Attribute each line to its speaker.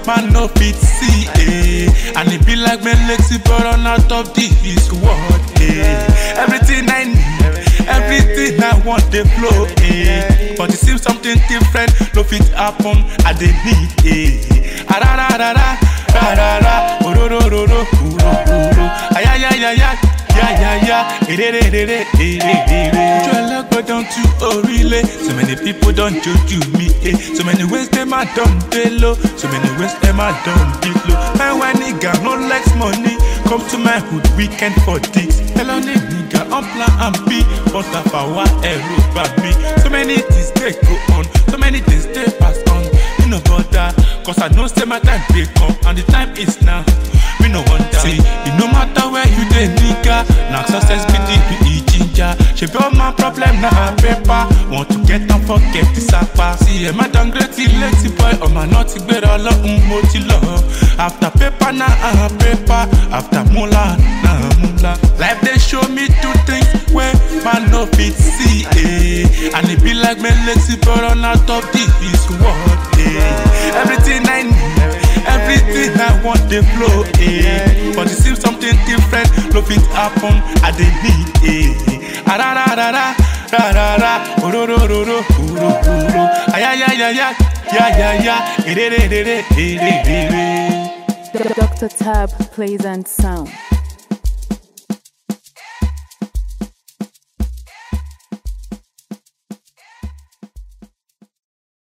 Speaker 1: man no fit see. Eh. And it be like me Lexi burn out of this world. Eh. Everything I need, everything I want, they flow. Eh. But it seems something different, no fit happen. I they need. Eh. Ah, ra, ra, ra, ra, ra, ra, ra. Oh, ro, ro, ro, ro, oh, ro, ro, ro. Ay, ay, ay, ay, ay. Yeah, yeah, yeah. Eh, re, re, re, re, eh, re, re, re. Joel go down to Orile. So many people don't judge me. Eh. So many ways them a dumb low. So many ways them a dumb low. And when nigga no likes money, come to my hood weekend for dicks. Hello nigga, on plan and B. But if I want a by me. So many things they go on. So many things they pass on. Me no bother. Cause I know say my time they come. And the time is now. Me no wonder. See, it no matter where you dey nigga. Now success be the be ginger. She be all my problem na her paper. Want to get and forget the sapa. See, I'm a downgrade lazy boy. Oh my naughty gbera ọlọ́run mo ti lọ. After paper na uh, paper. After mula na mula. Life dey show me two things wey man no fit see. Eh. And it be like me lazy burn out of this world. Eh. Everything I need. Everything I want they flow, eh. But it seems something different, no fit happen, I they need, eh. Ah, ra, ra, ra, ra, ra, ra, ra, oh, ro, ro, ro, ro, oh, ro, ro, ro. Ay, ay, ay, ay, ay, yeah, yeah, yeah, eh, re, re, re, re, eh, re, re, re.
Speaker 2: Dr. Tab plays and sound.